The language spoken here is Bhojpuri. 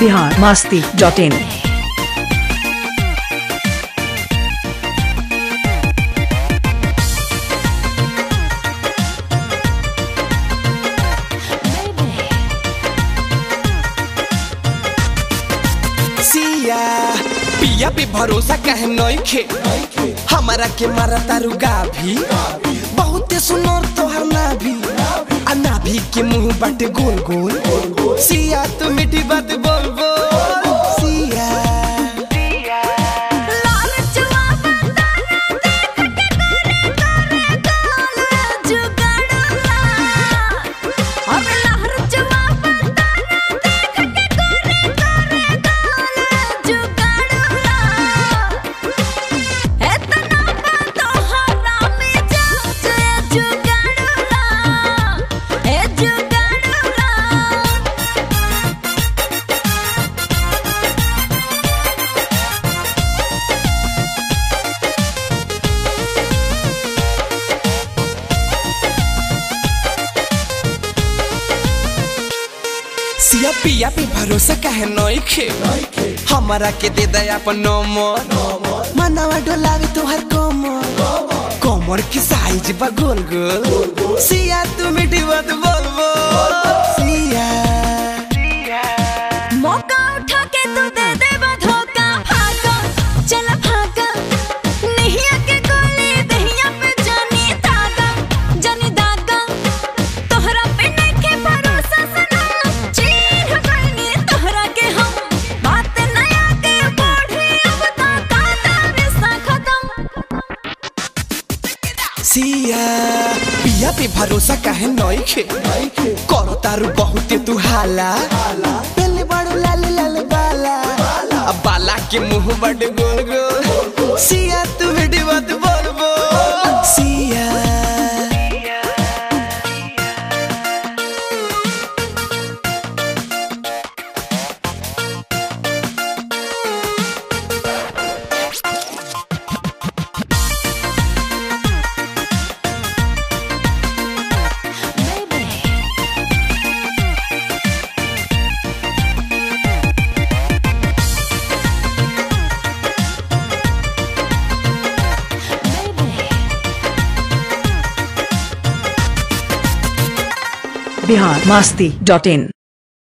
बिहार मास्ती डॉट इन सिया पिया पे भरोसा कहे नइखे हमारा के मारा तारू गाभी बहुते सुनर तोहर नाभी आ नाभी के मुंह बाटे गोल गोल सिया तू मीठी बात बोल बोल सिया सिया पिया पे भरोसा कहे नइखे हमारा के दे दे अपन नंबर मनवा डोलावे तोहर कमर कमर की साइज बा गोल गोल सिया तू मीठी बात बोल बोल सिया मौका उठा के तू दे दे धोखा भागा चल भागा नहीं आके गोली दहिया पे जानी दागा जानी दागा तोहरा पे नहीं के भरोसा सना चीर बनी तोहरा के हम बात नया के बढ़ी अब ता कादा रिश्ता खत्म सिया पिया पे भरोसा कहे नइखे करो तारू बहुते तू हाला पहले बड़ू लाल लाल बाला अब बाला के मुंह बड़ गोल गोल सिया तू मीठी बात बोल बोल सिया बिहार मास्ती डॉट इन